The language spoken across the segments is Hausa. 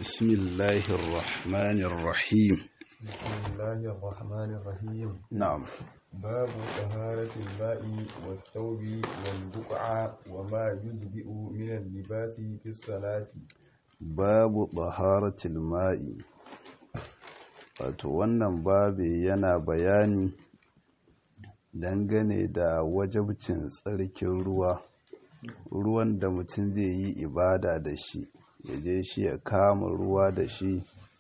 بسم الله الرحمن الرحيم بسم الله الرحمن الرحيم نعم باب طهارة الماء والثوب والبقعة وما يجزئ من اللباس في الصلاة babu taharatil ma'i wato wannan babi yana bayani dangane da wajabcin tsarkin ruwa ruwan da mutum zai yi ibada da shi ya je shi ya kama ruwa da shi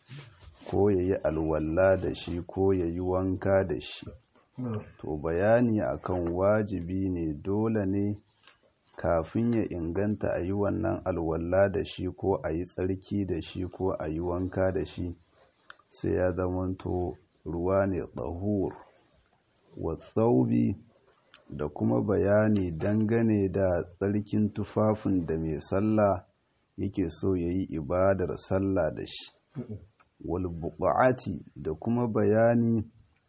ko ya yi alwalla da shi ko ya yi wanka da shi to bayani akan wajibi ne dole ne kafin ya inganta a yi wannan alwalla da shi ko a yi tsarki da shi ko a yi wanka da shi sai ya zamanto ruwa ne tsahur wa tsaubi da kuma bayani dangane da tsarkin tufafin da mai sallah yake so ya yi ibadar sallah da shi wal buƙa'ati da kuma bayani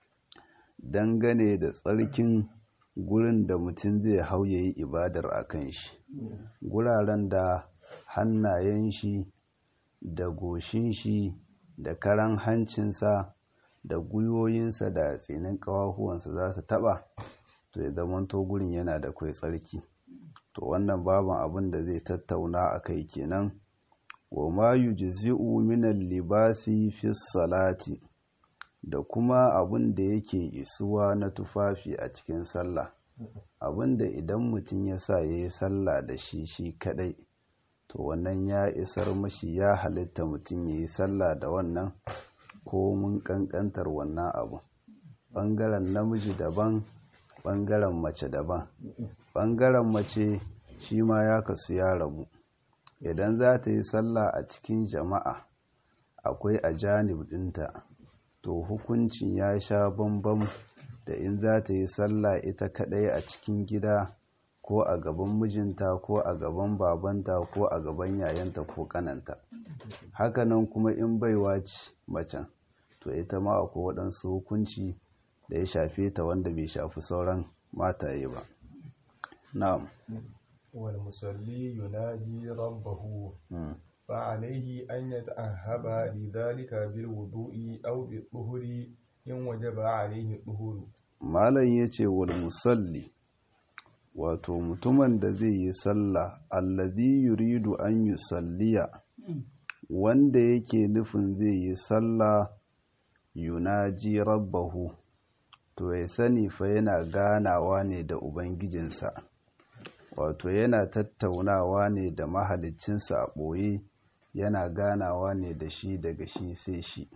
dangane da tsarkin gurin da mutum zai hau ya yi ibadar a kan shi guraren da hannayen shi da goshin shi da karan hancinsa da gwiwoyinsa da tsinin ƙawahuwansa za su taɓa to ya zamanto gurin yana da kwai tsarki to wannan baban abin da zai tattauna a kai kenan wa ma yujzi'u min libasi fi salati da kuma abin da yake isuwa na tufafi a cikin sallah abin da idan mutum ya sa ya yi sallah da shi shi kadai to wannan ya isar mashi ya halitta mutum ya yi sallah da wannan ko mun kankantar wannan abu ɓangaren namiji daban ɓangaren mace daban ɓangaren mace shi ma ya kasu ya rabu idan za ta yi sallah a cikin jama'a akwai a janib ɗinta to hukuncin ya sha bambam da in za ta yi sallah ita kaɗai a cikin gida ko a gaban mijinta ko a gaban babanta ko a gaban yayanta ko kananta hakanan kuma in baiwa ce macen to ita ma akwai waɗansu hukunci da ya shafe ta wanda bai shafi sauran mataye ba na'am والمصلي يناجي ربه فعليه أن يتأهب لذلك بالوضوء أو بالطهر إن وجب عليه الطهور malam ya ce wal musalli wato mutumin da zai yi sallah allazi yuridu an yi salliya wanda yake nufin zai yi sallah yunaji rabbahu to ya sani fa yana ganawa ne da ubangijinsa wato yana tattaunawa ne da mahaliccinsa a ɓoye yana ganawa ne da shi daga shi sai shi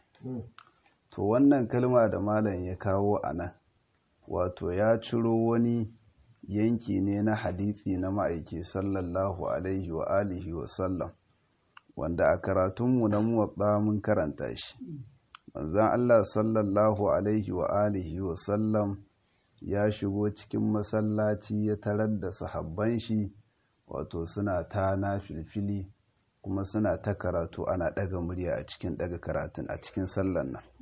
to wannan kalma da malam ya kawo a nan wato ya ciro wani yanki ne na hadisi na ma'aiki sallallahu alaihi wa alihi wa sallam wanda a karatunmu na muwatsa mun karanta shi manzan Allah sallallahu alaihi wa alihi wa sallam ya shigo cikin masallaci ya tarar da sahabban shi wato suna ta na filfili kuma suna ta karatu ana ɗaga murya a cikin ɗaga karatun a cikin sallan nan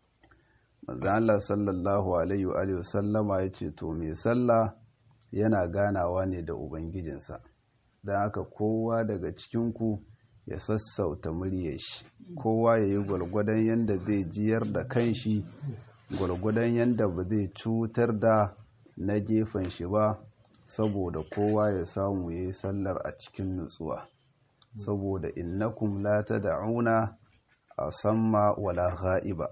manzan Allah sallallahu alaihi wa sallama ya ce to mai sallah yana ganawa ne da ubangijinsa don haka kowa daga cikinku ya sassauta muryar shi kowa ya yi gwalgwadon yadda zai jiyar da kanshi gwalgwadon yadda ba zai cutar da na gefen shi ba saboda kowa ya samu ya yi sallar a cikin nutsuwa saboda innakum la tad'una a samma wala ghaiba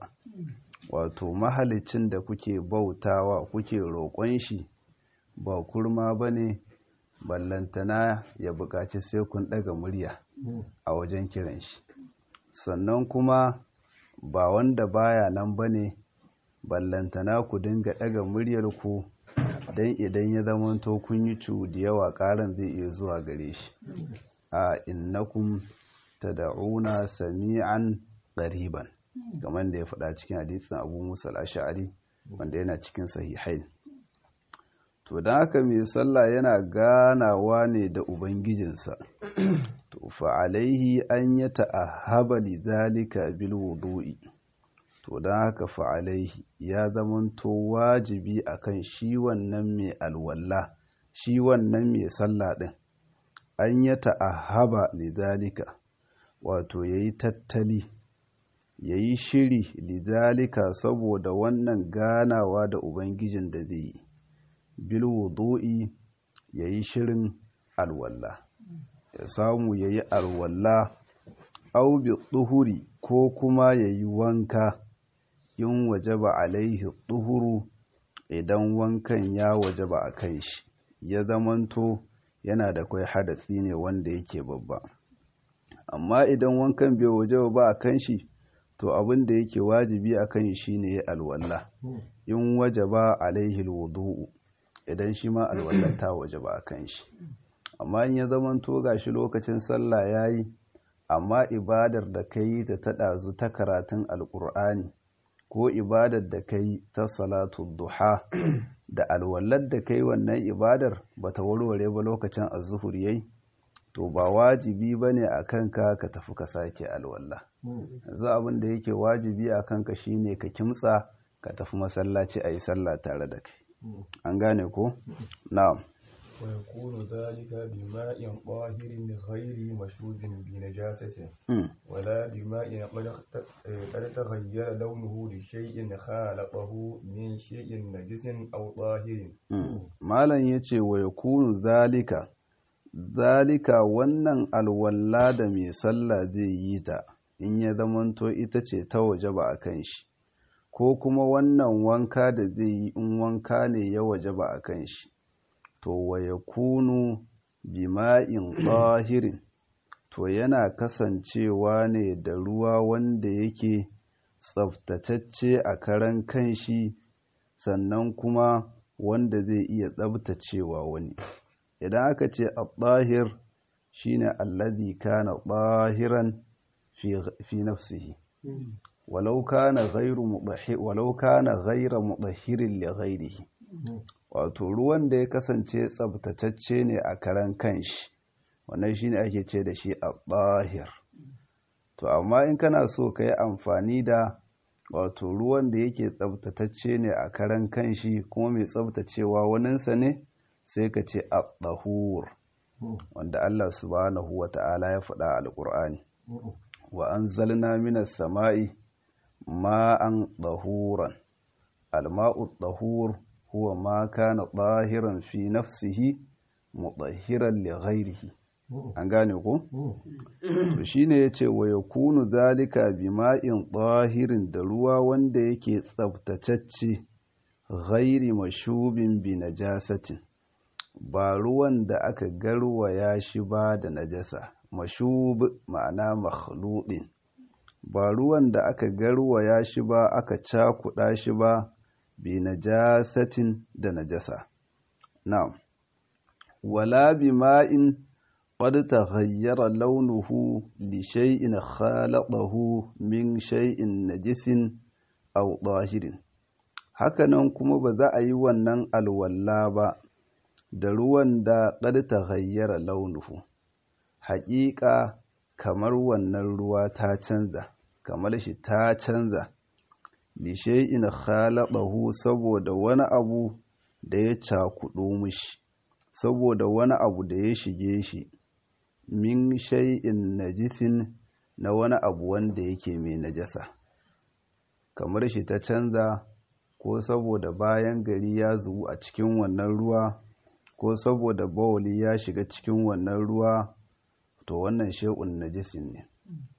wato mahalicin da kuke bautawa kuke roƙon shi ba kurma bane ballantana ya buƙaci sai kun ɗaga murya a wajen kiran shi sannan kuma ba wanda baya nan bane ballantana ku dinga ɗaga muryar ku don idan ya zamanto kun yi cu da yawa ƙaran zai iya zuwa gare shi a innakum tad'una sami'an qariban kamar da ya faɗa cikin hadisin Abu Musa al-Ash'ari wanda yana cikin sahihain to dan haka mai sallah yana ganawa ne da ubangijinsa to fa alaihi an yata'ahhaba lidhalika bil wudu'i to dan haka fa alaihi ya zamanto wajibi akan shi wannan mai alwalla shi wannan mai sallah din an ya ta'ahaba lidhalika wato ya yi tattali ya yi shiri lidalika saboda wannan ganawa da ubangijin da zai yi bil wudu'i ya yi shirin alwalla ya samu ya yi alwalla au bi tsuhuri ko kuma ya yi wanka in wajaba alaihi tsuhuru idan wankan ya wajaba a kan shi ya zamanto yana da kwai hadasi ne wanda yake babba amma idan wankan bai wajaba ba a kan shi to abin da yake wajibi a kan shi ne ya alwalla in wajaba alaihi alwudu'u idan shi ma alwallar ta wajaba a kan shi amma in ya zamanto gashi lokacin sallah yayi amma ibadar da ka yi ta taɗazu ta karatun alƙur'ani ko ibadar da ka yi ta salatu duha da alwallar da ka yi wannan ibadar ba ta warware ba lokacin azuhur yayi to ba wajibi ba ne a kanka ka tafi ka sake alwalla yanzu abin da yake wajibi a kanka shine ka kimtsa ka tafi masallaci a yi sallah tare da kai an gane ko na'am ويكون ذلك بماء طاهر غير مشوب بنجاسة ولا بماء قد تغير لونه لشيء خالقه من شيء نجس أو طاهر malam yace wa yakunu zalika zalika wannan alwalla da mai sallah zai yi ta in ya zamanto ita ce ta waje ba a kan shi ko kuma wannan wanka da zai yi in wanka ne ya waje ba a kan shi to wa ya kunu bima'in ɗahirin to yana kasancewa ne da ruwa wanda yake tsaftatacce a karan kanshi sannan kuma wanda zai iya tsabtacewa wani idan aka ce a ɗahir shine allazi kana ɗahiran fi nafsihi walau kana ghairu walau kana ghaira mudahhirin li ghairihi wato ruwan da ya kasance tsabtatacce ne a karan kanshi wannan shine ake ce da shi a ɗahir to amma in kana so ka yi amfani da wato ruwan da yake tsabtatacce ne a karan kanshi kuma mai tsabtacewa waninsa ne sai ka ce a ɗahur wanda Allah subhanahu wa ta'ala ya faɗa a alƙur'ani wa an zalna minas sama'i ma'an ɗahuran alma'u ɗahur huwa ma kana ɗahiran fi nafsihi mutahhiran li ghairihi an gane ko to shine yace wa yakunu zalika bima'in ɗahirin da ruwa wanda yake tsaftatacce ghairi mashubin bi najasatin ba ruwan da aka garwaya shi ba da najasa mashub ma'ana makhludin ba ruwan da aka garwaya shi ba aka cakuɗa shi ba bi najasatin da najasa na'am wala bima'in qad taghayyara launuhu li shay'in khalaqahu min shay'in najisin aw dahirin hakanan kuma ba za a yi wannan alwalla ba da ruwan da qad taghayyara launuhu haƙiƙa kamar wannan ruwa ta canza kamar shi ta canza lishai'in khalaqahu saboda wani abu da ya cakuɗo mishi saboda wani abu da ya shige shi min shay'in najisin na wani abu wanda yake mai najasa kamar shi ta canza ko saboda bayan gari ya zubu a cikin wannan ruwa ko saboda bawali ya shiga cikin wannan ruwa to wannan shay'un najisin ne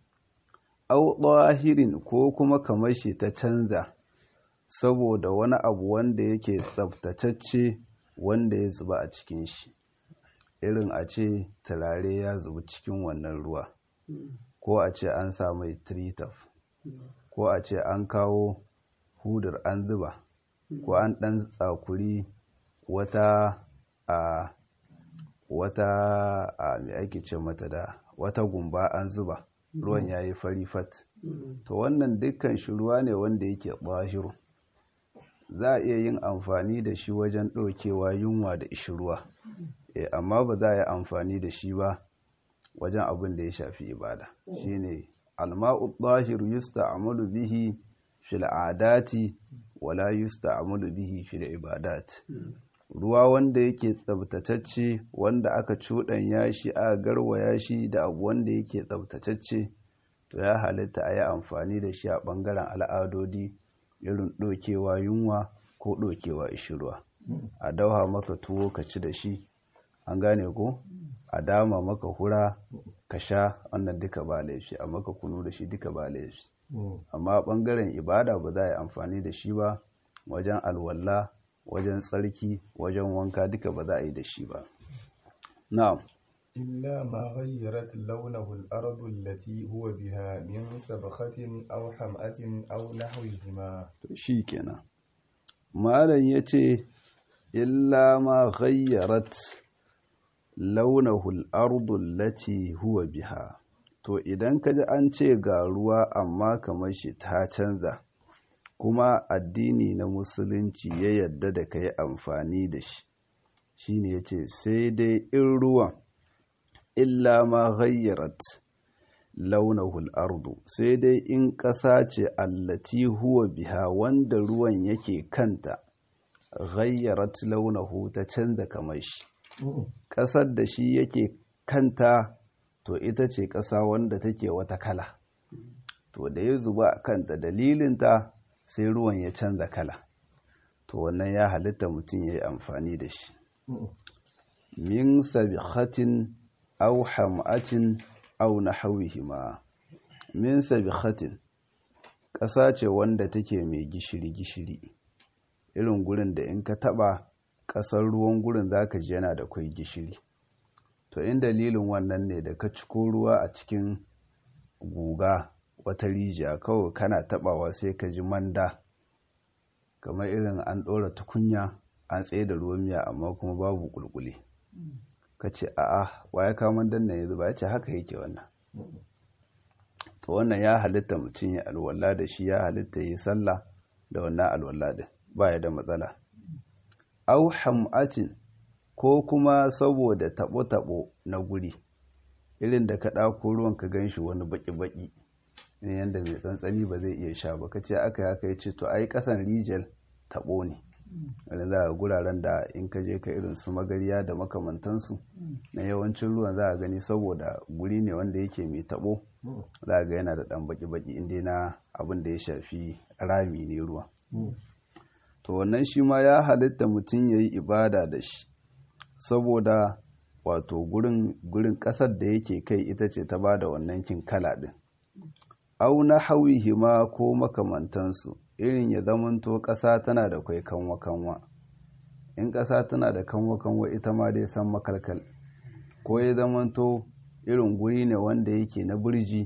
au ɗahirin ko kuma kamar shi ta canza saboda wani abu wanda yake tsaftatacce wanda ya zuba a cikin shi irin a ce turare ya zuba cikin wannan ruwa ko a ce an sa mai tritaf ko a ce an kawo hudur an zuba ko an ɗan tsakuri wata a wata a mai ake ce mata da wata gumba an zuba ruwan ya yi fari fat to wannan dukkan shi ruwa ne wanda yake ɓahiru za a iya yin amfani da shi wajen ɗaukewa yunwa da ishirwa e, amma ba za a yi amfani da shi ba wajen abin da ya shafi ibada shine alma'u ɓahiru yusta amalu bihi fil adati wala yusta amalu bihi fil ibadat ruwa wanda yake tsabtatacce wanda aka cuɗanya shi a garwaya shi da abu wanda yake tsabtatacce to ya halitta a yi amfani da shi a ɓangaren al'adodi irin ɗokewa yunwa ko ɗokewa ishirwa a dauha maka tuwo ka ci da shi an gane ko a dama maka hura ka sha wannan duka ba laifi a maka kunu da shi duka ba laifi amma ɓangaren ibada ba za a yi amfani da shi ba wajen alwala wajen tsarki wajen wanka duka ba za a yi da shi ba na'am إلا ما غيرت لونه الأرض التي هو بها من سبخة أو حمأة أو نحوهما shi kenan malam ya ce illa ma ghayyarat launahul ardul lati huwa biha to idan ka ji an ce ga ruwa amma kamar shi ta canza kuma addini na musulunci ya yadda da ka yi amfani da shi shine ya ce sai dai in ruwan illa ma ghayyarat launahul ardu sai dai in ƙasa ce allati huwa biha wanda ruwan yake kanta ghayyarat launahu ta canza kamar shi ƙasar da shi yake kanta to ita ce ƙasa wanda take wata kala to da ya zuba a kanta dalilinta sai ruwan ya canza kala to wannan ya halitta mutum ya yi amfani da shi min sabihatin au ham'atin au nahawihima min sabihatin ƙasa ce wanda take mai gishiri-gishiri irin gurin da in ka taɓa ƙasar ruwan gurin za ka ji yana da kwai gishiri to in dalilin wannan ne da ka ciko ruwa a cikin guga wata rijiya kawai kana taɓawa sai ka ji manda kamar irin an ɗora tukunya an tsaye da ruwan miya amma kuma babu ƙulƙuli ka ce a'a ya kamun danna yanzu ba ya ce haka yake wannan to wannan ya halitta mutum ya alwala da shi ya halitta yi sallah da wannan alwala din ba ya da matsala au ham'atin ko kuma saboda tabo-tabo na guri irin da ka ɗako ruwan ka gan shi wani baki-baki ne yadda mai tsantsani ba zai iya sha ba ka ce aka ya kai ce to ai ƙasan rijiyar tabo ne wanda za a guraren da in ka je ka irin su magariya da makamantansu na yawancin ruwan za a gani saboda guri ne wanda yake mai tabo za a ga yana da ɗan baki-baki inda na abin da ya shafi rami ne ruwa to wannan shi ma ya halitta mutum ya yi ibada da shi saboda wato gurin gurin ƙasar da yake kai ita ce ta ba da wannan kin kala ɗin au na hima ko makamantansu irin ya zamanto ƙasa tana da kwai kanwa-kanwa in ƙasa tana da kanwa-kanwa ita ma dai san makalkal ko ya zamanto irin guri ne wanda yake na birji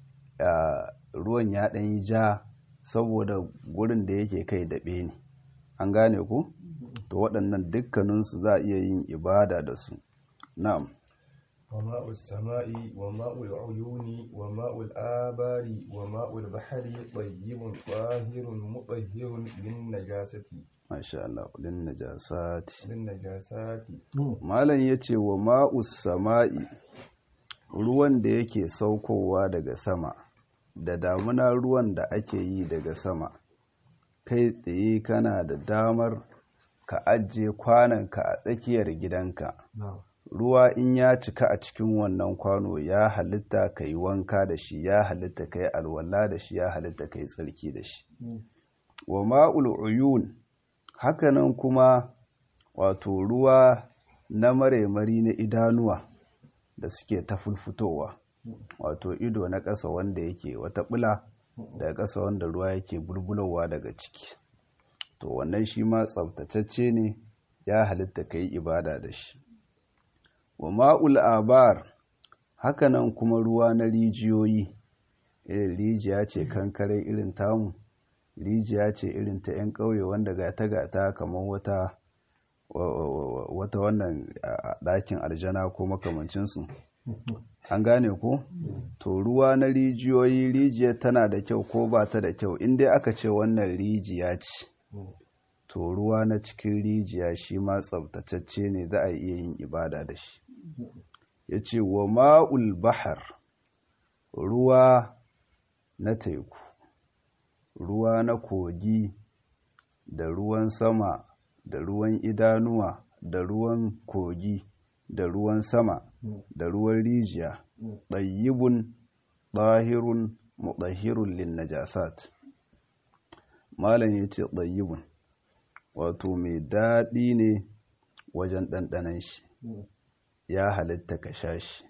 ruwan ya ɗan yi ja saboda gurin da yake kai daɓe ne an gane ku to waɗannan dukkaninsu za a iya yin ibada da su na'am وماء السماء وماء العيون وماء الآبار وماء البحر طيب طاهر مطهر للنجاسة ما شاء الله للنجاسات للنجاسات malam yace wa ma'us sama'i ruwan da yake saukowa daga sama da damuna ruwan da ake yi daga sama kai tsaye kana da damar ka ajiye kwananka a tsakiyar gidanka ruwa in ya cika a cikin wannan kwano ya halitta ka yi wanka da shi ya halitta ka yi alwala da shi ya halitta ka yi tsarki da shi wa ma'ul uyun hakanan kuma wato ruwa na maremari na idanuwa da suke ta fulfutowa wato ido na ƙasa wanda yake wata bula daga ƙasa wanda ruwa yake bulbulowa daga ciki to wannan shi ma tsabtatacce ne ya halitta ka yi ibada da shi wa ma'ul abar hakanan kuma ruwa na rijiyoyi irin rijiya ce kankare irin tamu rijiya ce irin ta 'yan ƙauye wanda gata gata kamar wata wata wannan ɗakin aljana ko makamancinsu an gane ko to ruwa na rijiyoyi rijiyar tana da kyau ko ba ta da kyau inda aka ce wannan rijiya ce to ruwa na cikin rijiya shi ma tsabtatacce ne za a iya yin ibada da shi ya ce wa ma'ul bahar ruwa na teku ruwa na kogi da ruwan sama da ruwan idanuwa da ruwan kogi da ruwan sama da ruwan rijiya ɗayyibun ɗahirun muɗahirun lin najasat malam ya ce ɗayyibun wato mai daɗi ne wajen ɗanɗanan shi ya halitta ka sha shi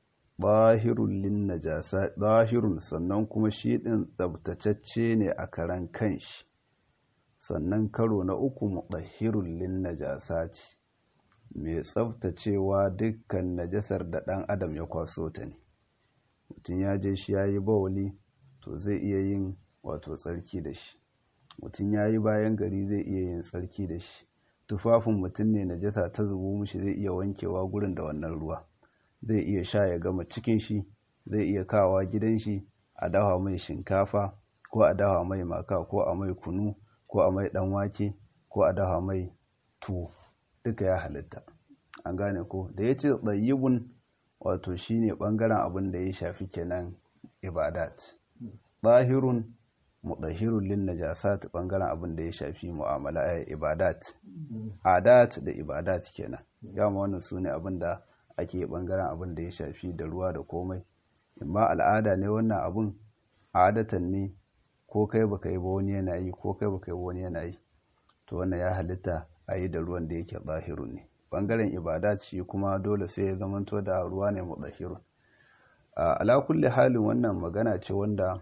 ɗahirun lin najasa ɗahirun sannan kuma shi ɗin tsabtacacce ne a karan kanshi sannan karo na uku muɗahirun lin najasati mai tsabtacewa dukkan najasar da ɗan adam ya kwaso ta ne mutum ya je shi ya yi bawali to zai iya yin wato tsarki da shi mutum ya yi bayan gari zai iya yin tsarki da shi tufafin mutum ne najasa ta zubo mushi zai iya wankewa gurin da wannan ruwa zai iya sha ya gama cikin shi zai iya kawa gidan shi a dawa mai shinkafa ko a dawa mai maka ko a mai kunu ko a mai dan wake ko a dawa mai tuwo duka ya halitta an gane ko da ya ce tsayibun wato shine bangaren abin da ya shafi kenan ibadat bahirun mudahirun lin najasat bangaren abin da ya shafi mu'amala ibadat adat da ibadat kenan gama wannan sune abin da ake bangaren abin da ya shafi da ruwa da komai imma al'ada ne wannan abun adatan ne ko kai baka yi ba wani yana yi ko kai baka yi wani yana yi to wannan ya halitta a yi da ruwan da yake zahirun ne bangaren ibadat shi kuma dole sai ya zamanto da ruwa ne mudahirun ala kulli halin wannan magana ce wanda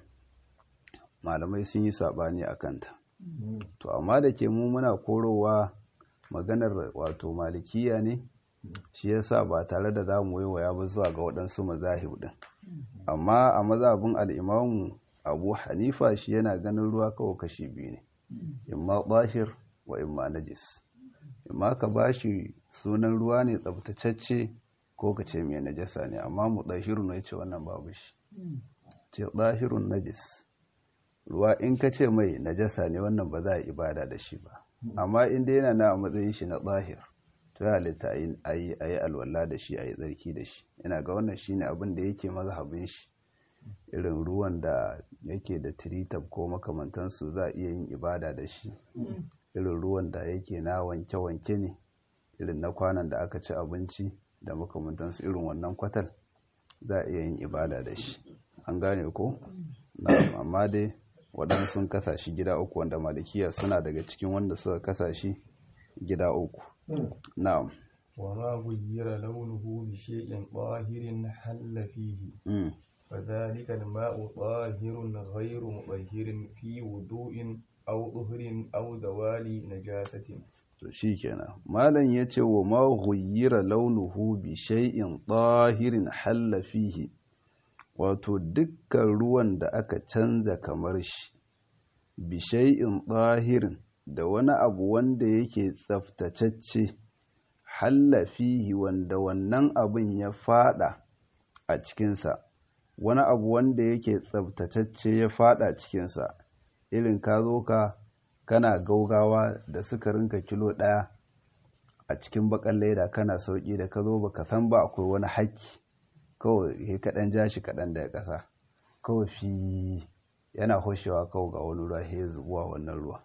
malamai sun yi sabani a kanta to amma da ke mu muna korowa maganar wato malikiya ne shi yasa ba tare da za mu waiwaya ba zuwa ga waɗansu mazahib ɗin amma a mazhabin al'imamu abu hanifa shi yana ganin ruwa kawai kashi biyu ne imma bashir wa imma najis imma ka bashi sunan ruwa ne tsabtacacce ko ka ce mai najasa ne amma mu ɗahirun ya ce wannan babu shi ce ɗahirun najis ruwa in ka ce mai najasa ne wannan ba za a ibada da shi ba amma inda yana na matsayin shi na ɗahir to ya halitta a yi alwala da shi a yi tsarki da shi ina ga wannan shi ne abin da yake mazhabin shi irin ruwan da yake da tiritab ko makamantansu za a iya yin ibada da shi irin ruwan da yake na wanke-wanke ne irin na kwanan da aka ci abinci da makamantansu irin wannan kwatal za a iya yin ibada da shi an gane ko na amma dai waɗansu sun kasa shi gida uku wanda malikiya suna daga cikin wanda suka kasa shi gida uku na'am وما غير لونه بشيء طاهر حل فيه فذلك الماء طاهر غير مطهر في وضوء أو طهر أو زوال نجاسة to shikenan malam yace wa ma ghayyira launuhu bi shay'in tahirin halla fihi wato dukkan ruwan da aka canza kamar shi bi shay'in tahirin da wani abu wanda yake tsaftatacce halla fihi wanda wannan abin ya fada a cikinsa wani abu wanda yake tsabtatacce ya fada cikinsa irin ka zo ka kana gaugawa da sukarinka kilo ɗaya a cikin bakan leda kana sauki da ka zo ba ka san ba akwai wani haƙƙi kawai ya kaɗan ja shi kaɗan daga ƙasa kawai fi yana hoshewa kawai ga wani ruwa ya zubuwa wannan ruwa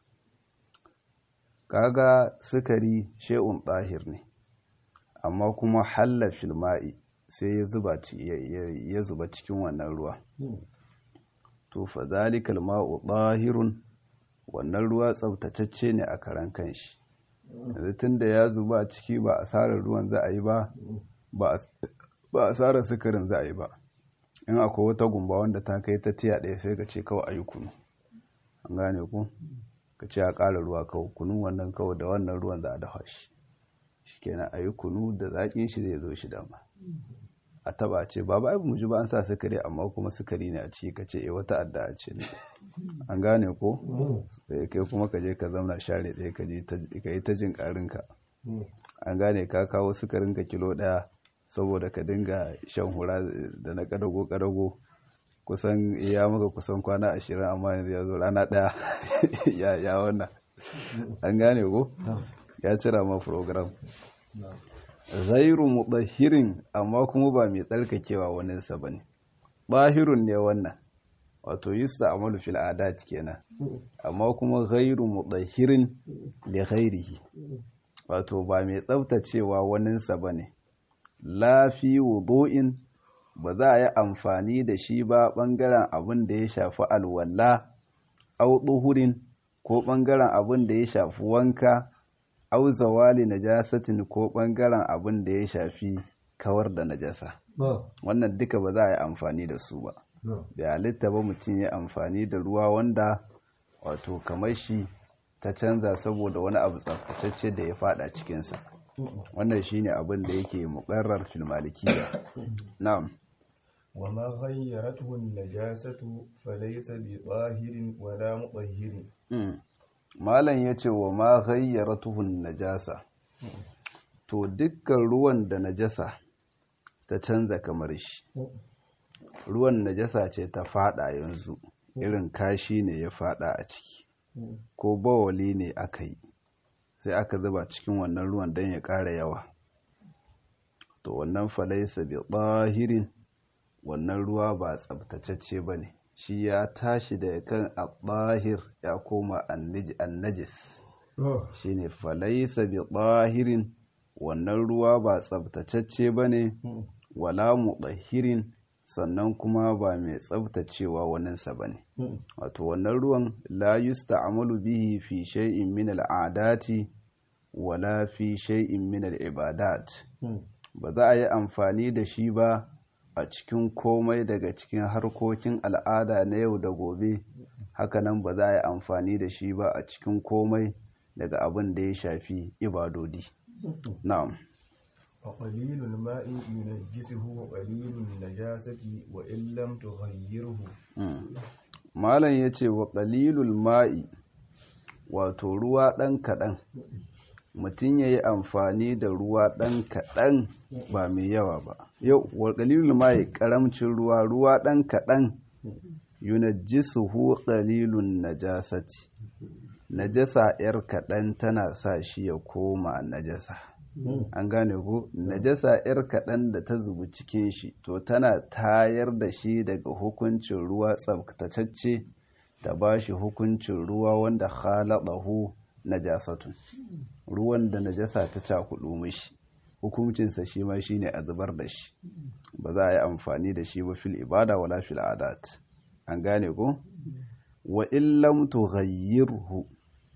kaga sukari she'un ɗahir ne amma kuma halla filma'i sai ya zuba ya zuba cikin wannan ruwa to fa zalikal ma'u ɗahirun wannan ruwa tsaftatacce ne a karan kanshi yanzu tunda ya zuba ciki ba asarar ruwan za a yi ba ba asarar sukarin za a yi ba in akwai wata gumba wanda ta kai ta tiya ɗaya sai ka ce kawai a yi kunu an gane ku ka ce a ƙara ruwa kawai kunun wannan kawai da wannan ruwan za a dafa shi shi kenan a yi kunu da zaƙin shi zai zo shi dama a taba ce ba ba mu ji ba an sa sukari amma kuma sukari ne a ciki ka ce e wata adda a ce ne an gane ko sai kai kuma ka je ka zauna share ɗaya ka yi ta jin ƙarinka an gane ka kawo sukarinka kilo ɗaya saboda ka dinga shan hura da na ƙadago ƙadago kusan ya maka kusan kwana ashirin amma yanzu ya zo rana ɗaya ya wannan an gane ko ya cira ma program zairu mutahirin amma kuma ba mai tsarkakewa waninsa ba ne ɓahirun ne wannan wato yusta amalu fil adat kenan amma kuma ghairu mudahhirin li ghairihi wato ba mai tsaftacewa waninsa bane la fi wudu'in ba za a yi amfani da shi ba bangaren abin da ya shafi alwala au duhurin ko bangaren abin da ya shafi wanka au zawali najasatin ko bangaren abin da ya shafi kawar da najasa wannan duka ba za a yi amfani da su ba da halitta ba mutum ya amfani da ruwa wanda wato kamar shi ta canza saboda wani abu tsaftatacce da ya fada cikinsa wannan shine abin da yake muqarrar fil malikiyya na'am وما غيرته النجاسة فليس بطاهر ولا مطهر malam yace wa ma ghayyaratuhu najasa to dukkan ruwan da najasa ta canza kamar shi ruwan najasa ce ta fada yanzu irin kashi ne ya fada a ciki ko bawali ne aka yi sai aka zuba cikin wannan ruwan don ya ƙara yawa to wannan falaisa bi tsahirin wannan ruwa ba tsabtacecce ba ne shi ya tashi da kan al ya koma annajis shi ne falaisa bi tsahirin wannan ruwa ba tsabtacecce ba ne wala mutahirin sannan kuma ba mai tsabtacewa waninsa ba ne wato wannan ruwan la yusta'malu bihi fi shay'in min al'adati wala fi shay'in min al'ibadat ba za a yi amfani da shi ba a cikin komai daga cikin harkokin al'ada na yau da gobe hakanan ba za a yi amfani da shi ba a cikin komai daga abin da ya shafi ibadodi na'am وقليل الماء ينجسه وقليل النجاسة وإن لم تغيره malam ya ce wa ƙalilul ma'i wato ruwa ɗan kaɗan mutum ya yi amfani da ruwa ɗan kaɗan ba mai yawa ba yau wa ƙalilul ma'i ƙaramcin ruwa ruwa ɗan kaɗan yunajjisuhu ƙalilun najasati najasa 'yar kaɗan tana sa shi ya koma najasa an gane ko najasa 'yar kaɗan da ta zubi cikin shi to tana tayar da shi daga hukuncin ruwa tsabtatacce ta ba shi hukuncin ruwa wanda khalaqahu najasatun ruwan da najasa ta cakudu mishi hukuncinsa shi ma shine a zubar da shi ba za a yi amfani da shi ba fil ibada wala fil adat an gane ko wa in lam tughayyirhu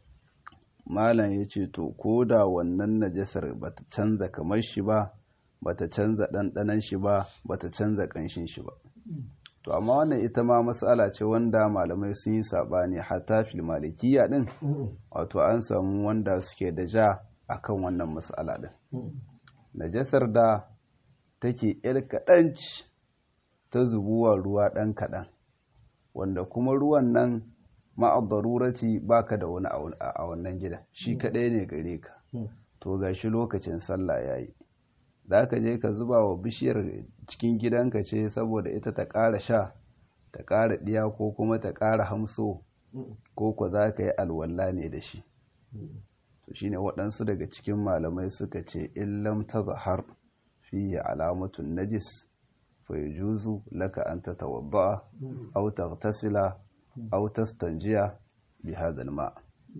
malam ya ce to ko da wannan najasar bata canza kamar shi ba bata canza ɗanɗanon shi ba bata canza ƙanshin shi ba to amma wannan ita ma matsala ce wanda malamai sun yi saɓani hatta fil malikiya ɗin wato an samu wanda suke da ja akan wannan matsala ɗin najasar da take yar kaɗanci ta zubuwa ruwa ɗan kaɗan wanda kuma ruwan nan ma'adarurati baka da wani a wannan gidan shi kadai ne gare ka to gashi lokacin sallah yayi za ka je ka zuba wa bishiyar cikin gidanka ce saboda ita ta ƙara sha ta ƙara ɗiya ko kuma ta ƙara hamso ko ko za ka yi alwala ne da shi to shine waɗansu daga cikin malamai suka ce illam ta zahar fiye alamatun najis fa yajuzu laka an tatawadda aw taghtasila aw tastanjiya bi hadha alma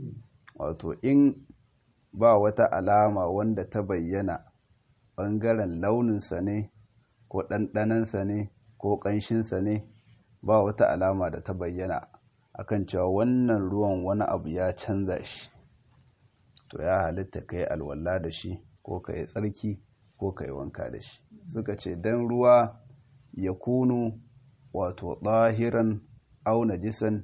wato in ba wata alama wanda ta bayyana bangaren launinsa ne ko ɗanɗanansa ne ko ƙanshinsa ne ba wata alama da ta bayyana akan cewa wannan ruwan wani abu ya canza shi to ya halitta ka yi alwala da shi ko ka yi tsarki ko ka yi wanka da shi suka ce don ruwa ya kunu wato ɗahiran au najisan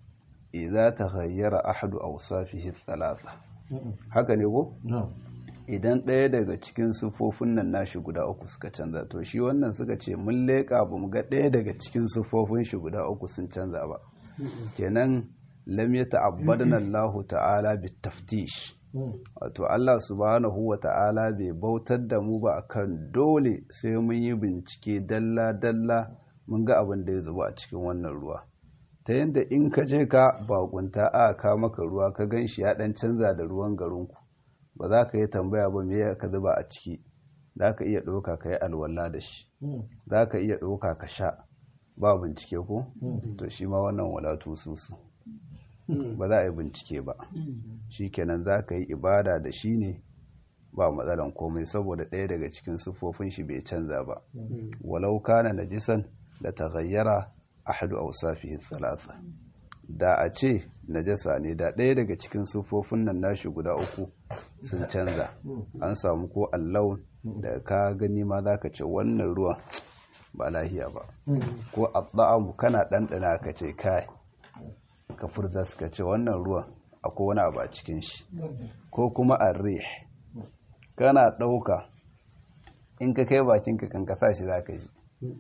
idza taghayyara ahadu awsafihi thalatha haka ne ko idan ɗaya daga cikin sufofin nan nashi guda uku suka canza to shi wannan suka ce mun leƙa ba mu ga ɗaya daga cikin sufofin shi guda uku sun canza ba kenan lam yata'abbadna Allah ta'ala bitaftish wato Allah subhanahu wa ta'ala bai bautar da mu ba akan dole sai mun yi bincike dalla dalla mun ga abin da ya zuba a cikin wannan ruwa ta yadda in ka je ka bakunta a ka maka ruwa ka gan shi ya dan canza da ruwan garinku ba za ka yi tambaya ba me ka zuba a ciki za ka iya ɗauka ka yi alwala da shi za ka iya ɗauka ka sha ba bincike ko to shi ma wannan walatu susu ba za a yi bincike ba shi kenan za ka yi ibada da shi ne ba matsalan komai saboda ɗaya daga cikin siffofin shi bai canza ba walau kana najisan da taghayyara ahadu awsafihi thalatha da a ce najasa ne da ɗaya daga cikin siffofin nan nashi guda uku sun canza an samu ko allaun da ka gani ma za ka ce wannan ruwan ba lahiya ba ko abba'amu kana ɗanɗana ka ce kai ka furza suka ce wannan ruwan akwai wani abu a cikin shi ko kuma arrih kana ɗauka in ka kai bakinka kan kasa shi za ka ji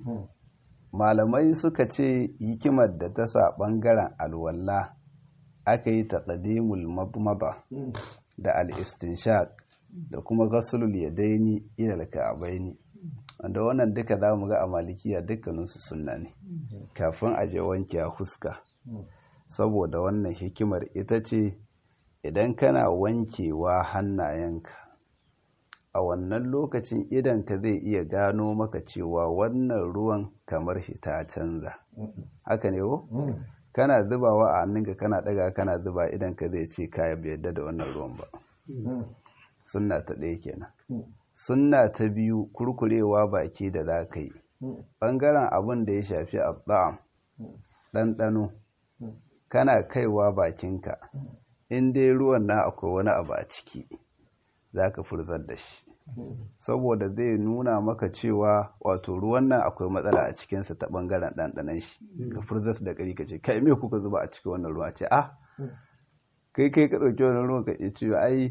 malamai suka ce hikimar da ta sa ɓangaren alwalla aka yi taƙadimul madmada da al'istinshaq da kuma gasulul yadaini ilal ka'abaini wanda wannan duka za mu ga a malikiya dukkaninsu sunna ne kafin a je wanke a fuska saboda wannan hikimar ita ce idan kana wankewa hannayenka a wannan lokacin idanka zai iya gano maka cewa wannan ruwan kamar shi ta canza haka ne ko kana zubawa a hannunka kana daga kana zuba idanka zai ce kaya bai yadda da wannan ruwan ba sunna ta ɗaya kenan sunna ta biyu kurkurewa baki da za ka yi ɓangaren abin da ya shafi abba'am ɗanɗano kana kaiwa bakinka in dai ruwan na akwai wani abu a ciki za ka furzar da shi saboda zai nuna maka cewa wato ruwan nan akwai matsala a cikinsa ta ɓangaren ɗanɗanan shi ka furzar da ƙari ka ce kai me kuka zuba a cikin wannan ruwa ce ah kai kai ka ɗauki wannan ruwan ka ce cewa ai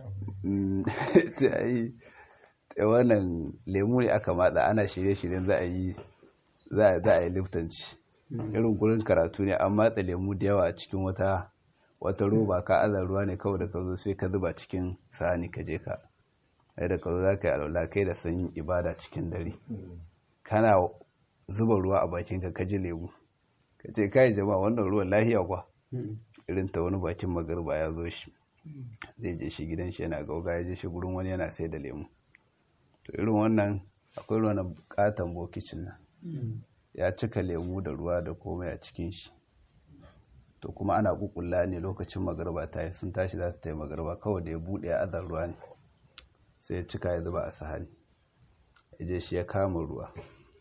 ce ai wannan lemu ne aka matsa ana shirye-shiryen za a yi za a yi liftanci irin gurin karatu ne an matsa lemu da yawa a cikin wata wata roba ka aza ruwa ne kawai da ka zo sai ka zuba cikin sahani ka je ka ai da ka zo za ka yi alwala kai da sanyin ibada cikin dare kana zuba ruwa a bakin ka ka ji lemu ka ce kai jama'a wannan ruwan lahiya kwa irin ta wani bakin magarba ya zo shi zai je shi gidan shi yana gauga ya je shi gurin wani yana sai da lemu to irin wannan akwai ruwa na bukatan bokicin nan ya cika lemu da ruwa da komai a cikin shi to kuma ana kukulla ne lokacin magarba ta yi sun tashi za su ta yi magarba kawai da ya buɗe ya azar ruwa ne sai ya cika ya zuba a sahani ya je shi ya kama ruwa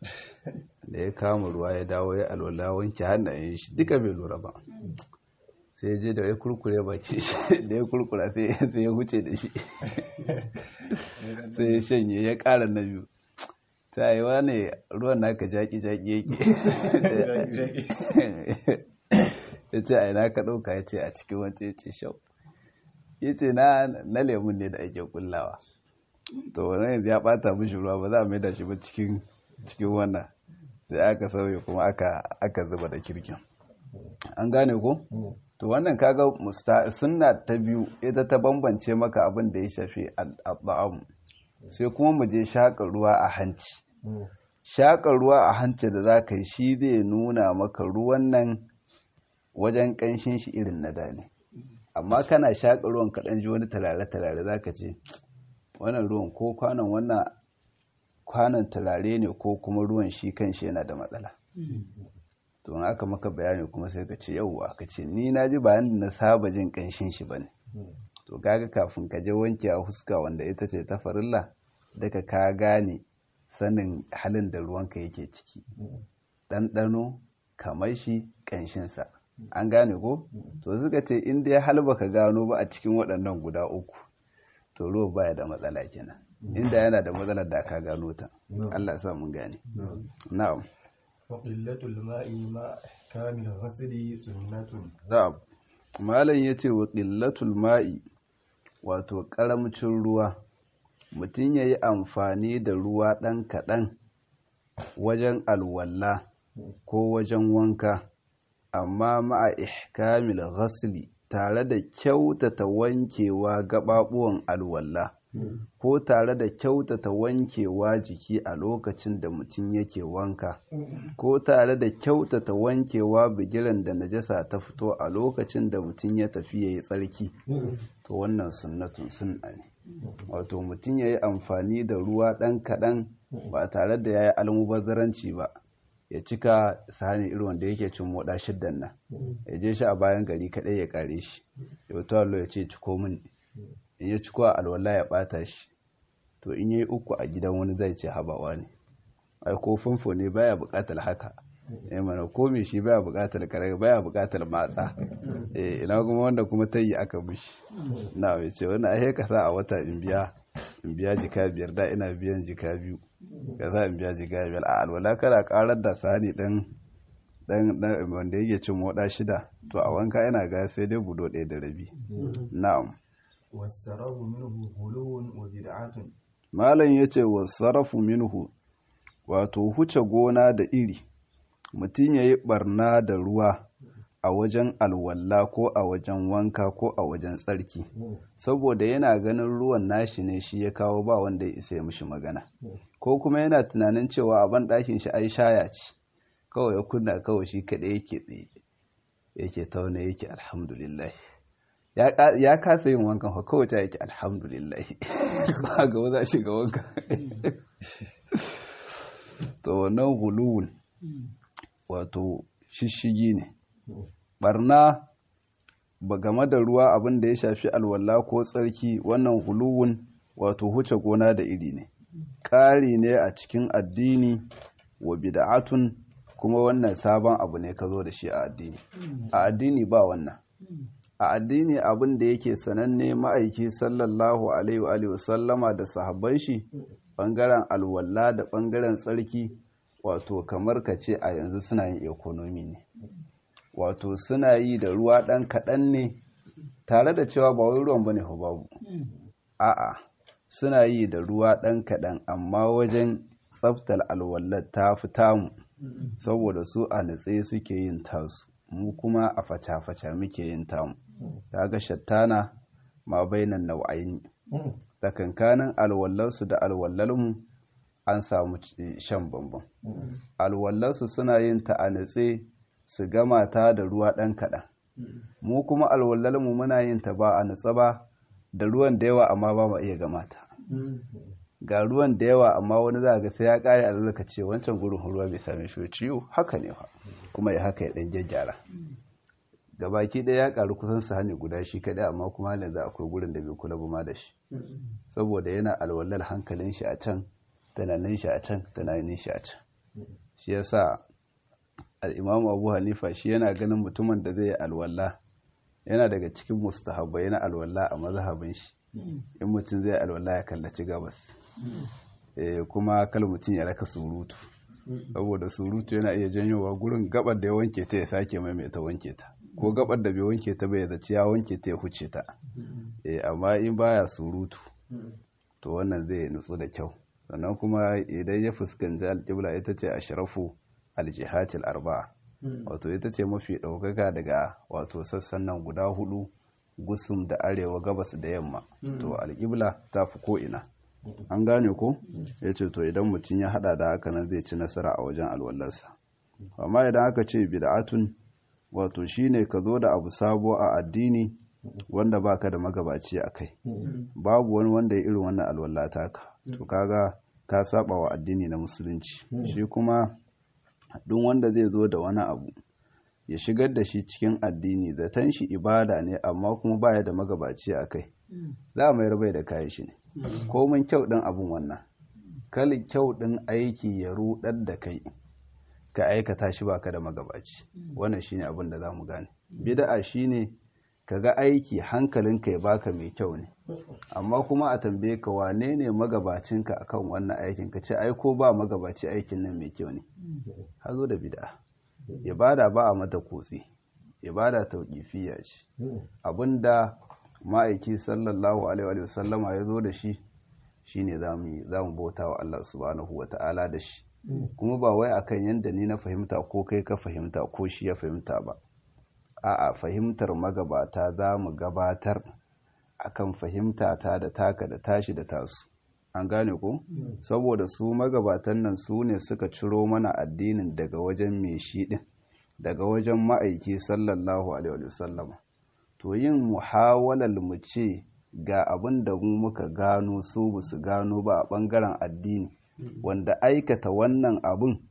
da ya kama ruwa ya dawo ya alwala wanke hannayen shi duka bai lura ba sai ya je da ya kurkure baki shi da ya kurkura sai ya huce da shi sai ya shanye ya ƙara na biyu ta yi wa ne ruwan naka jaki-jaki yake ya ce a ina ka ɗauka ya ce a cikin wancan ya ce shau ya ce na lemun ne da ake kullawa to wannan yanzu ya ɓata mishi ruwa ba za a mai da shi ba cikin wannan sai aka sauye kuma aka zuba da kirkin an gane ko to wannan kaga sunna ta biyu ita ta bambance maka abin da ya shafi al'am sai kuma mu je shaƙa ruwa a hanci shaƙa ruwa a hanci da za ka yi shi zai nuna maka ruwan nan wajen ƙanshin shi irin na da ne amma kana shaƙa ruwan kaɗan ji wani talare-talare za ka ce wannan ruwan ko kwanan wannan kwanan talare ne ko kuma ruwan shi kan shi yana da matsala to in aka maka bayani kuma sai ka ce yauwa ka ce ni na ji bayan da na saba jin ƙanshin shi bane to kaga kafin ka je wanke a huska wanda ita ce ta farilla daga ka gane sanin halin da ruwanka yake ciki ɗanɗano kamar shi ƙanshinsa an gane ko to suka ce in dai hal baka gano ba a cikin waɗannan guda uku to ruwa baya da matsala kenan inda yana da matsalar da ka gano ta Allah sa mun gane na'am wa qillatul ma'i ma kamil ghasli sunnatun na'am malam yace wa qillatul ma'i wato karamcin ruwa mutum yayi amfani da ruwa ɗan kaɗan wajen alwala ko wajen wanka amma ma'a ihkamil ghasli tare da kyautata wankewa gaɓaɓuwan alwala ko tare da kyautata wankewa jiki a lokacin da mutum yake wanka ko tare da kyautata wankewa bigiran da najasa ta fito a lokacin da mutum ya tafi ya yi tsarki to wannan sunnatun sunna ne wato mutum ya yi amfani da ruwa ɗan kaɗan ba tare da ya yi almubazzaranci ba ya cika sahani irin wanda yake cin moda shiddan nan ya je shi a bayan gari kaɗai ya kare shi ya wato allo ya ce ciko min in ya ciko a alwala ya ɓata shi to in yi uku a gidan wani zai ce habawa ne ai ko famfo ne baya buƙatar haka eh mana ko me shi baya buƙatar kare baya buƙatar matsa eh ina kuma wanda kuma ta yi aka mishi na mai ce wani ai ka sa a wata in biya in biya jika biyar da ina biyan jika biyu ka sa in biya jika biyar a alwala kana karar da sani dan dan dan wanda yake cin moda shida to a wanka ina ga sai dai budo ɗaya da rabi na'am wasarahu minhu hulun wa bid'atun malam yace wasarafu minhu wato huce gona da iri mutum yayi barna da ruwa a wajen alwalla ko a wajen wanka ko a wajen tsarki saboda yana ganin ruwan nashi ne shi ya kawo ba wanda ya isa ya mishi magana ko kuma yana tunanin cewa a ban ɗakin shi ai shaya ce kawai ya kunna kawai shi kaɗai yake tsaye yake tauna yake alhamdulillah ya kasa yin wankan fa kawai yake alhamdulillah ba ga za shi ga wankan to wannan huluwun wato shishigi ne barna ba game da ruwa abin da ya shafi alwala ko tsarki wannan huluwun wato huce gona da iri ne ƙari ne a cikin addini wa bid'atun kuma wannan sabon abu ne ka zo da shi a addini a addini ba wannan a addini abin da yake sananne ma'aiki sallallahu alaihi wa sallama da sahabban shi bangaren alwala da bangaren tsarki wato kamar ka ce a yanzu suna yin ekonomi ne wato suna yi da ruwa ɗan kaɗan ne tare da cewa ba wai ruwan bane babu a'a suna yi da ruwa ɗan kaɗan amma wajen tsaftar alwallar ta fi tamu saboda su a natse suke yin tasu mu kuma a faca-faca muke yin tamu ga shattana ma bainan nau'aini tsakankanin alwallarsu da alwallarmu an samu shan bambam alwallarsu suna yin ta a natse su gama ta da ruwa ɗan kaɗan mu kuma alwallarmu muna yin ta ba a natsa ba da ruwan da yawa amma ba mu iya gama ta ga ruwan da yawa amma wani za ga sai ya ƙare a zaka ce wancan gurin ruwa bai same shi ciwo haka ne fa kuma ya haka ya ɗan gyaggyara ga baki ɗaya ya ƙaru kusan su hannu guda shi kaɗai amma kuma yanzu akwai gurin da bai kula ba ma da shi saboda yana alwallar hankalin shi a can tunanin shi a can tunanin shi a can shi yasa al'imamu abu hanifa shi yana ganin mutumin da zai yi alwala yana daga cikin mustahabbai yana alwala a mazhabin shi in mutum zai alwala ya kallaci gabas kuma kal mutum ya raka surutu saboda surutu yana iya janyowa gurin gabar da ya wanke ta ya sake maimaita wanke ta ko gabar da bai wanke ta bai zaci ya wanke ta ya huce ta amma in baya surutu to wannan zai nutsu da kyau sannan kuma idan ya fuskanci alƙibla ita ce a sharafu aljihatil arba'a wato ita ce mafi ɗaukaka daga wato sassan nan guda hudu gusum da arewa gabas da yamma to alƙibla ta fi ko'ina an gane ko ya ce to idan mutum ya hada da haka nan zai ci nasara a wajen alwallarsa amma idan aka ce bid'atun wato shine ka zo da abu sabo a addini wanda baka da magabaci a kai babu wani wanda ya irin wannan alwala taka to kaga ka saba wa addini na musulunci shi kuma duk wanda zai zo da wani abu ya shigar da shi cikin addini zaton shi ibada ne amma kuma baya da magabaci a kai za a mayar bai da kayan shi ne komin kyau ɗin abin wannan kali kyau ɗin aiki ya ruɗar da kai ka aikata shi baka da magabaci wannan shine abin da za mu gane bid'a shine ka ga aiki hankalinka ya baka mai kyau ne amma kuma a tambaye ka wane ne magabacinka akan wannan aikin ka ce ai ko ba magabaci aikin nan mai kyau ne hazo da bid'a ibada ba a mata kutse ibada tauqifiyya ce abinda ma'aiki sallallahu alaihi wa sallama ya zo da shi shine zamu zamu bauta wa Allah subhanahu wa ta'ala da shi kuma ba wai akan yanda ni na fahimta ko kai ka fahimta ko shi ya fahimta ba a'a fahimtar magabata za mu gabatar akan fahimta ta da taka da tashi da tasu an gane ko saboda su magabatan nan su ne suka ciro mana addinin daga wajen mai shi din daga wajen ma'aiki sallallahu alaihi wasallama to yin muhawalal mu ce ga abin da mu muka gano su ba su gano ba a bangaren addini wanda aikata wannan abin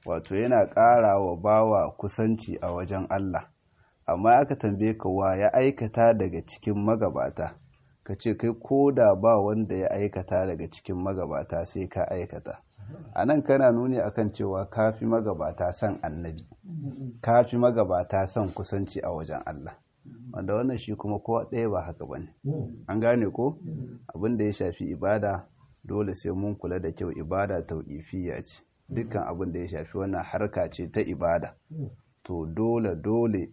wato yana ƙara wa bawa kusanci a wajen Allah amma aka tambaye ka wa ya aikata daga cikin magabata ka ce kai ko da ba wanda ya aikata daga cikin magabata sai ka aikata a nan kana nuni akan cewa kafi magabata son annabi kafi magabata son kusanci a wajen Allah wanda wannan shi kuma kowa ɗaya ba haka bane an gane ko abin da ya shafi ibada dole sai mun kula da kyau ibada tauƙifiya ce dukkan abin da ya shafi wannan harka ce ta ibada to dole dole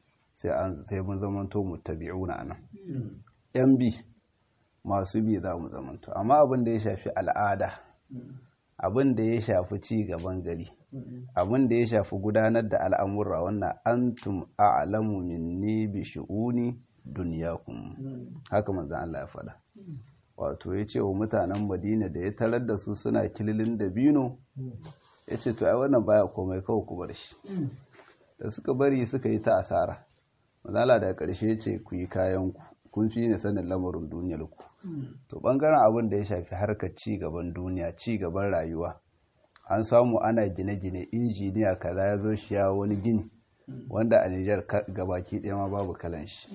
sai mun zamanto mutabi'una nan yan bi masu bi za mu zamanto amma abin da ya shafi al'ada abin da ya shafi ci gaban gari abin da ya shafi gudanar da al'amurra wannan antum a'lamu minni bi shu'uni dunyakum haka manzon Allah ya faɗa wato ya ce wa mutanen Madina da ya tarar da su suna kililin da bino ya ce to ai wannan baya komai kawai ku bar shi da suka bari suka yi ta asara manzala daga ƙarshe ya ce ku yi kayanku kun fi ne sanin lamarin duniyar ku to bangaren abin da ya shafi harkar ci gaban duniya ci gaban rayuwa an samu ana gine-gine injiniya kaza ya zo shi ya wani gini wanda a Nijar gabaki ɗaya ma babu kalan shi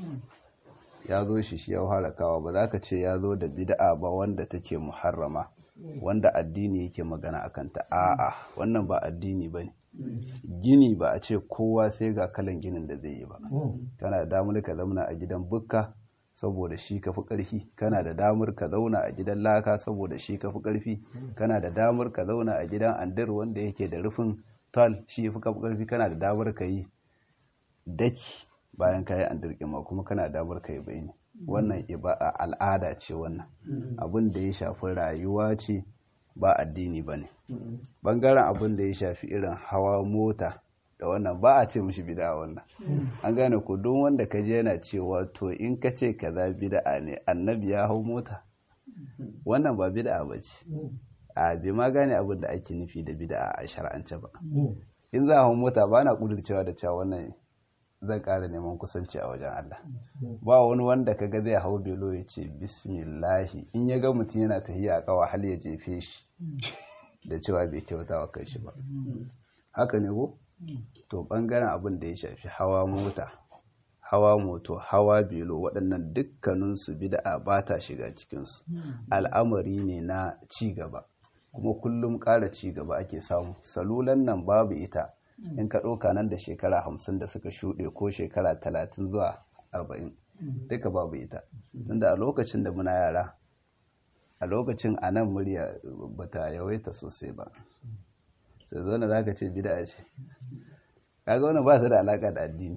ya zo shi shi ya halakawa ba za ka ce ya zo da bid'a ba wanda take muharrama wanda addini yake magana akan ta a'a wannan ba addini ba ne gini ba a ce kowa sai ga kalan ginin da zai yi ba kana da damar ka zauna a gidan bukka saboda shi ka fi ƙarfi kana da damar ka zauna a gidan laka saboda shi ka fi ƙarfi kana da damar ka zauna a gidan andir wanda yake da rufin tal shi fi ƙarfi kana da damar ka yi daki bayan ka yi andir ma kuma kana da damar ka yi bayani wannan al'ada ce wannan abin da ya shafi rayuwa ce ba addini ba ne ɓangaren abin da ya shafi irin hawa mota da wannan ba a ce mishi bida wannan an gane ko don wanda ka je yana cewa to in ka ce kaza bid'a ne annabi ya hau mota wannan ba bid'a ba ce a bai ma gane abin da ake nufi da bid'a a shar'ance ba in za a hau mota ba na kudurcewa da cewa wannan zan ƙara neman kusanci a wajen Allah ba wani wanda kaga zai hau belo ya ce bismillahi in ya ga mutum yana tahiya a kawa hal ya jefe shi da cewa bai kyauta wa kai shi ba haka ne ko to bangaren abin da ya shafi hawa mota hawa moto hawa belo waɗannan dukkaninsu bid'a ba ta shiga cikinsu al'amari ne na ci gaba kuma kullum ƙara ci gaba ake samu salulan nan babu ita in ka ɗauka nan da shekara hamsin da suka shuɗe ko shekara talatin zuwa arba'in duka babu ita tunda a lokacin da muna yara a lokacin a nan murya ba ta yawaita sosai ba sai zo na za ka ce bida ce kaga wani ba su da alaƙa da addini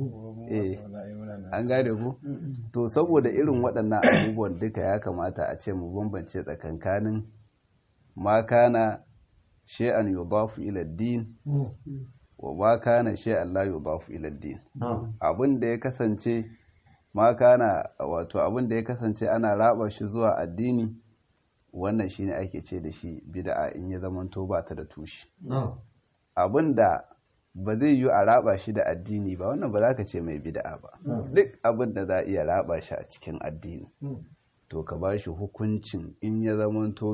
eh an gane ku to saboda irin waɗannan abubuwan duka ya kamata a ce mu bambance tsakankanin ma kana shay'an yudafu ila din wa ma kana shay'an la yudafu ila din abin da ya kasance ma kana wato abin da ya kasance ana raba shi zuwa addini wannan shine ake ce da shi bid'a in ya zamanto ba ta da tushe abin da ba zai yi a raba shi da addini ba wannan ba za ka ce mai bid'a ba duk abin da za a iya raba shi a cikin addini to ka ba shi hukuncin in ya zamanto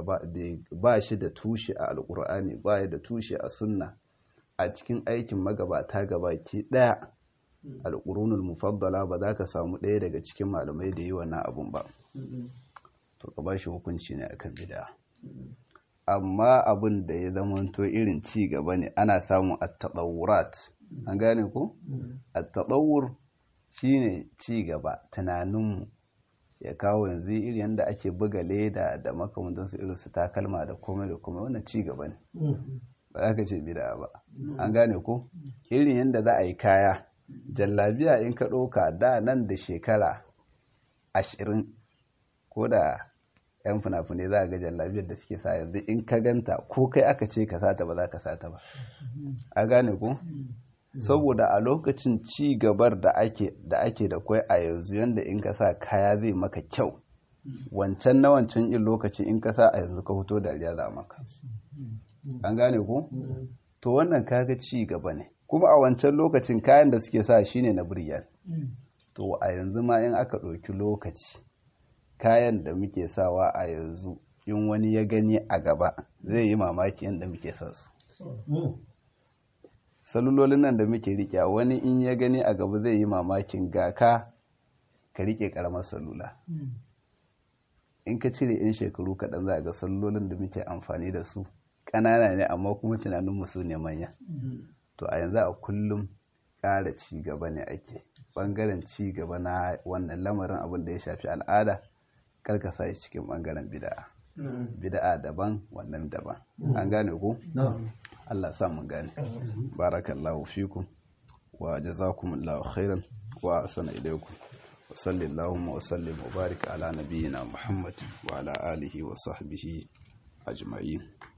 ba shi da tushe a alkur'ani ba ya da tushe a sunna a cikin aikin magabata gabaki daya alƙurunul mufaddala ba za ka samu ɗaya daga cikin malamai da yi wannan abun ba to ka ba shi hukunci ne akan bid'a amma abin da ya zamanto irin ci gaba ne ana samun at-tadawurat an gane ko at-tadawur shine ci gaba tunaninmu ya kawo yanzu irin yadda ake buga leda da makamantansu irin su takalma da komai da komai wannan ci gaba ne ba za ka ce bida ba an gane ko irin yadda za a yi kaya jallabiya in ka ɗauka da nan da shekara ashirin ko da yan fina-finai za a ga jallabiyar da suke sa yanzu in ka ganta ko kai aka ce ka sata ba za ka sata ba a gane ko saboda a lokacin ci gabar da ake da ake da kwai a yanzu yanda in ka sa kaya zai maka kyau wancan na wancan in lokaci in ka sa a yanzu ka fito dariya za maka an gane ko to wannan kaga ci gaba ne kuma a wancan lokacin kayan da suke sa shine na biryar to a yanzu ma in aka ɗauki lokaci kayan da muke sawa a yanzu in wani ya gani a gaba zai yi mamaki yadda muke sa su salulolin nan da muke rike wani in ya gani a gaba zai yi mamakin ga ka ka rike karamar salula in ka cire 'yan shekaru kaɗan za a ga salulolin da muke amfani da su ƙanana ne amma kuma tunaninmu su ne manya to a yanzu a kullum ƙara ci gaba ne ake ɓangaren ci gaba na wannan lamarin abin da ya shafi al'ada karka sa shi cikin ɓangaren bida'a bida'a daban wannan daban an gane ku Allah sa mun gane barakallahu fikum wa jazakumullahu khairan wa asana ilaykum wa sallallahu wa sallim wa barik ala nabiyyina muhammad wa ala alihi wa sahbihi ajma'in